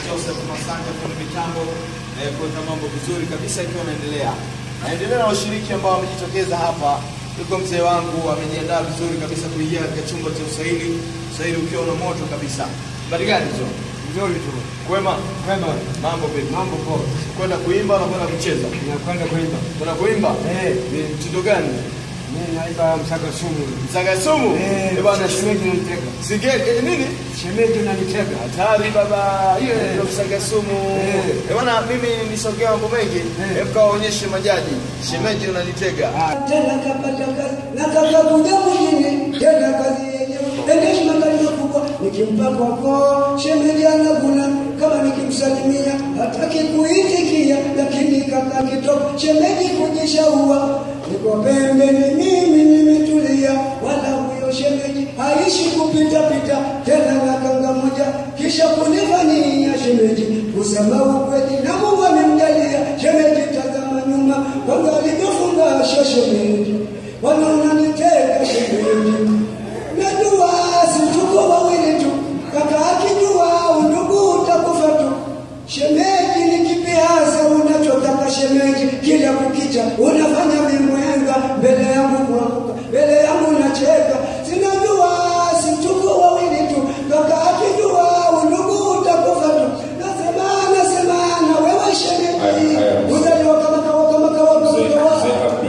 Joseph Masanja kwenye mitambo eh, kuweka mambo vizuri kabisa ikiwa naendelea. Naendelea na washiriki ambao wamejitokeza hapa. Yuko mzee wangu amejiandaa vizuri kabisa kuingia katika chumba cha usaili, usaili ukiwa una moto kabisa. Habari gani hizo? Nzuri tu. Kwema? Kwema. Mambo vipi? Mambo poa. Kwenda kuimba na kwenda kucheza? Ninakwenda kuimba. Kwenda kuimba? Eh. Ni mtindo gani? Mimi naimba msaka sumu. Msaga sumu? Eh, Eh, bwana shemeji unanitega. Sige eh, nini? Shemeji unanitega. Hatari baba, hiyo Eh. ndio msaga sumu. Eh. Eh bwana, mimi nisogea mambo mengi. Eh. Hebu kawaonyeshe majaji. Shemeji unanitega. Ah, tena kapata kazi na kakakuja mwingine tena kazi yenyewe endesha magari makubwa nikimpa kwako shemeji anaguna kama nikimsalimia hataki kuitikia lakini kaka kitoka shemeji kujishaua niko pembeni mimi nimetulia wala huyo shemeji haishi kupita pita tena na kanga moja kisha kunifanyia shemeji kusema ukweli na Mungu amemjalia shemeji tazama nyuma kwanza alivyofunga shemeji wanaona niteka shemeji najua si tuko wawili tu kaka akijua undugu utakufa tu shemeji ni kipi hasa unachotaka shemeji kila kukicha unafanya mimwenga mbele yangu kuanguka mbele yangu nacheka sinajua si tuko wawili tu kaka akijua undugu utakufa tu nasema nasema na wewe shemeji Haya, haya. uzaliwa kama kawa kama kawa kama Mzee kawa mzee hapi.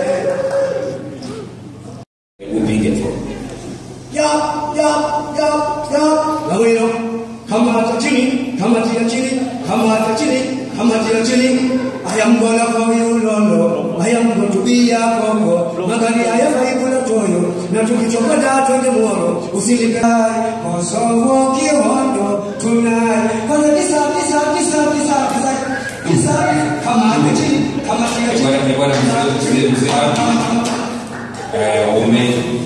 Upige tu. Yap, yap, yap, yap. Gawino, kamata chini, kamatia chini, kamata chini, kamatia chini. I am gonna for you, Lolo. I am going to be your koko. Magari haya faikula toyo. Na tukichokoda twende moro. Usilikai. Kosovo kihondo tonight. Kwanza kisa, kisa, kisa, kisa, kisa. Kisa, kamata chini, kamatia Eh, chini. bwana, eh, bwana, mzee- mzee- mzee hapi. Eh, ume